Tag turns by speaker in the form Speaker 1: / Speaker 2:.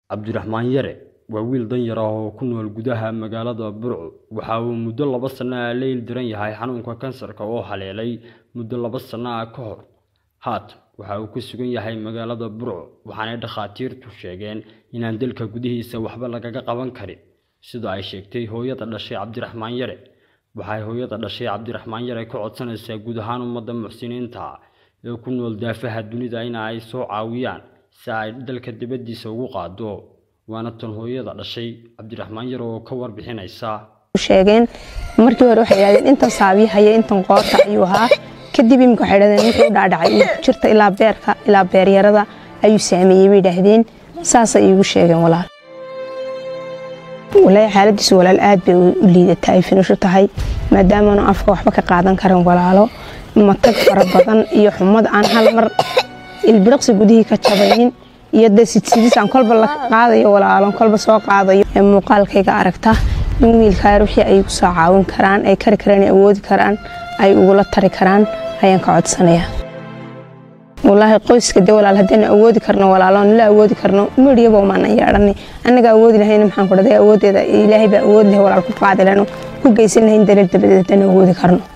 Speaker 1: Cabdiraxmaan Yare waa wiil danyar ah oo ku nool gudaha magaalada Burco. Waxa uu muddo laba sano ah la ildaran yahay xanuunka kansarka oo haleelay muddo laba sano ah ka hor. Haatan waxa uu ku sugan yahay magaalada Burco, waxaana dhakhaatiirtu sheegeen inaan dalka gudihiisa waxba lagaga qaban karin, sida ay sheegtay hooyada dhashay Cabdiraxmaan Yare. Waxay hooyada dhashay Cabdiraxmaan Yare ka codsanaysaa guud ahaan ummadda muxsiniinta ah ee ku nool daafaha dunida in ay soo caawiyaan si ay dalka dibadiisa ugu qaado. Waana tan hooyada dhashay Cabdiraxmaan Yare oo ka warbixinaysa.
Speaker 2: sheegeen markii hore waxay yidhahdeen intan saabiya haya intan qoorta ayuu ahaa kadib imika waxay yidhahdeen wuxuu u dhaadhacay uu ku jirta ilaa beerka ilaa beeryarada ayuu saameeyey bay yidhaahdeen saasay iigu sheegeen walaal walaahi xaaladiisu walaal aad bay u liidataa ay finisho tahay maadaamaanu afka waxba ka qaadan karin walaalo matag fara badan iyo xumad aan hal mar ilbiriqsi gudihii ka jabaynin iyo de sidsidisaan kolba la qaadayo walaalo kolba soo qaadayo ee muuqaalkayga aragta in wiilkaa wixii ay ku soo caawin karaan ay kari karaan ay awoodi karaan ay ugula tari karaan ayaan ka codsanayaa walaahi qoyska de walaal haddaynu awoodi karno walaaloon la awoodi karno midhiyaba umaanan yeedhanay annaga awoodi lahayna maxaan ku dhahday awoodeeda ilaahay baa awood leh walaal ku qaadi lehno ku geysan lahayn daleel dabadeed haddaynu awoodi karno